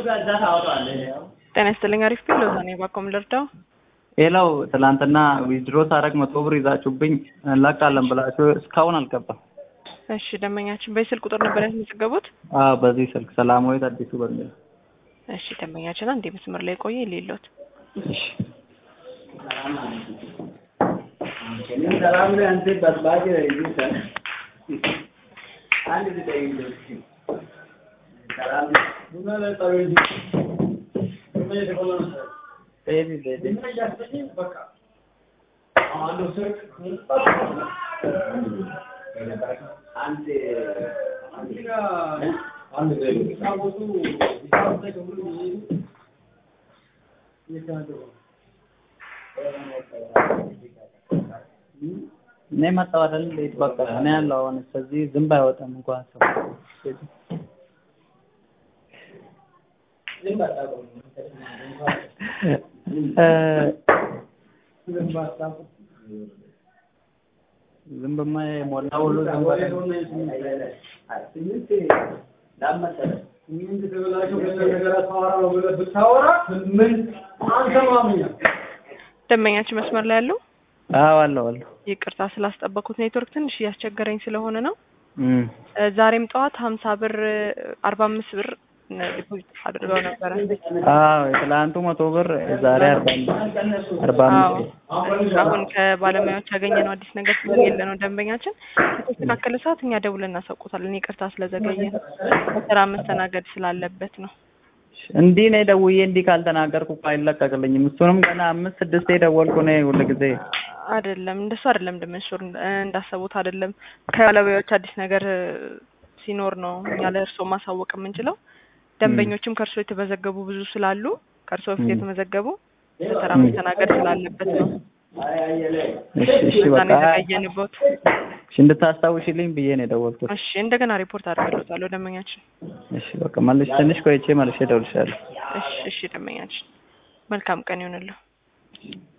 ጤና ይስጥልኝ። አሪፍ ቢል ሎዛ ነኝ። ባኮም ልርዳው። ሌላው ትላንትና ዊዝድሮ ሳረግ መቶ ብር ይዛችሁብኝ እንለቃለን ብላችሁ እስካሁን አልገባም። እሺ ደንበኛችን በዚህ ስልክ ቁጥር ነበር ያስመዘገቡት? አዎ በዚህ ስልክ ሰላማዊት አዲሱ በሚል እሺ ደንበኛችን አንድ መስመር ላይ ቆየ ሌሎት እሺ እኔ መጣሁ አይደል? እንዴት በቃ እኔ ያለው አሁን ስለዚህ ዝንብ አይወጣም እንኳን ሰው ዝንብማ የሞላ ሁሉ ዝንብ ደንበኛችን መስመር ላይ ያለው አዎ አለው አለው ይቅርታ ስላስጠበኩት ኔትወርክ ትንሽ እያስቸገረኝ ስለሆነ ነው። እም እ ዛሬም ጠዋት ሀምሳ ብር አርባ አምስት ብር ዲፖዚት አድርገው ነበረ። አዎ የትላንቱ መቶ ብር የዛሬ አርባ አምስት አርባ አምስት አሁን ከባለሙያዎች ያገኘነው አዲስ ነገር ስለሌለ ነው። ደንበኛችን ከተስተካከለ ሰዓት እኛ ደውለን እናሳውቆታለን። ይቅርታ ስለዘገየ በስራ መስተናገድ ስላለበት ነው። እንዲህ እኔ ደውዬ እንዲህ ካልተናገርኩ እኮ አይለቀቅልኝም። እሱንም ገና አምስት ስድስቴ ደወልኩ እኔ ሁልጊዜ አይደለም እንደሱ አይደለም። ደመንሹር እንዳሰቡት አይደለም። ከባለሙያዎች አዲስ ነገር ሲኖር ነው እኛ ለእርስዎ ማሳወቅ የምንችለው። ደንበኞችም ከእርስዎ የተመዘገቡ ብዙ ስላሉ ከእርስዎ በፊት የተመዘገቡ በስራ መስተናገድ ስላለበት ነው። እሺ እሺ እዛ በቃ ነው የተቀየንበት። እሺ እንድታስታውሽልኝ ብዬ ነው የደወልኩት። እሺ እንደገና ሪፖርት አድርግልዎታለሁ ደንበኛችን። እሺ በቃ መልሽ ትንሽ ቆይቼ መልሼ እደውልልሻለሁ። እሺ እሺ ደንበኛችን መልካም ቀን ይሁንልዎ።